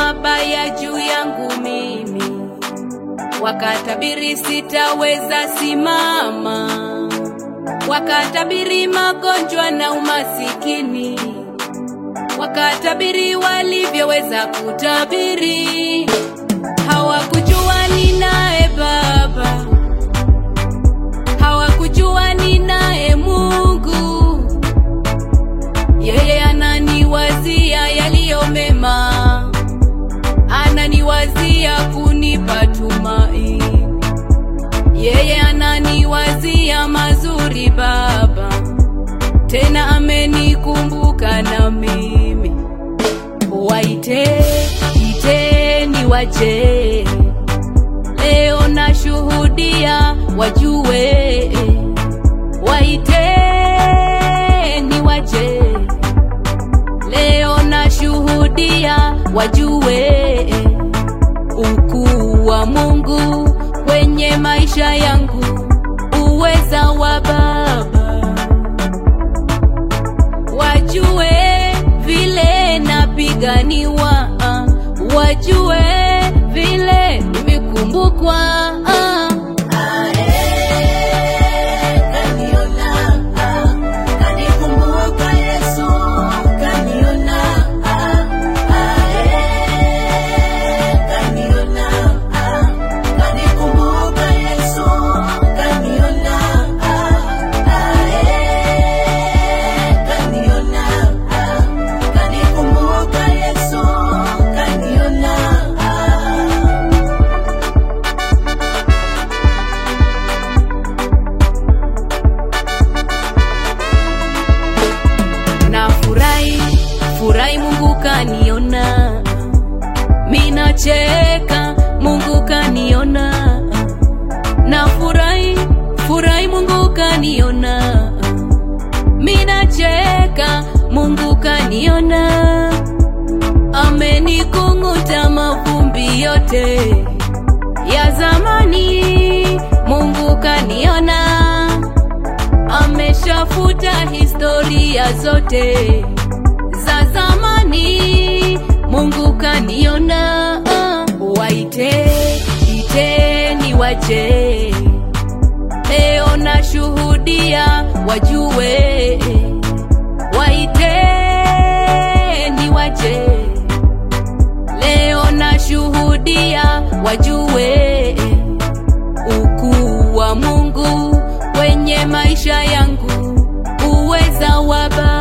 mabaya juu yangu mimi, wakatabiri sitaweza simama, wakatabiri magonjwa na umasikini, wakatabiri walivyoweza kutabiri. Hawakujua ninaye Baba, hawakujua ninaye Mungu, yeye ananiwazia yaliyo mema, ananiwazia kunipa tumaini, yeye ananiwazia mazuri Baba, tena amenikumbuka na mimi. Waite, iteni waje, leo nashuhudia wajue. Waiteni waje, leo nashuhudia wajue ukuu wa Mungu kwenye maisha yangu, uweza wa Baba wajue vile napiganiwa, ah, wajue vile nimekumbukwa. ah. na furahi furahi, Mungu kaniona, mina cheka, Mungu kaniona, na furahi furahi, Mungu kaniona, mina cheka, Mungu kaniona, amenikunguta mavumbi yote ya zamani, Mungu kaniona ameshafuta historia zote za zamani, Mungu kaniona. ah. Waite, iteni waje, leo nashuhudia wajue. Waiteni waje, leo nashuhudia wajue ukuu wa Mungu kwenye maisha yangu, uweza wa Baba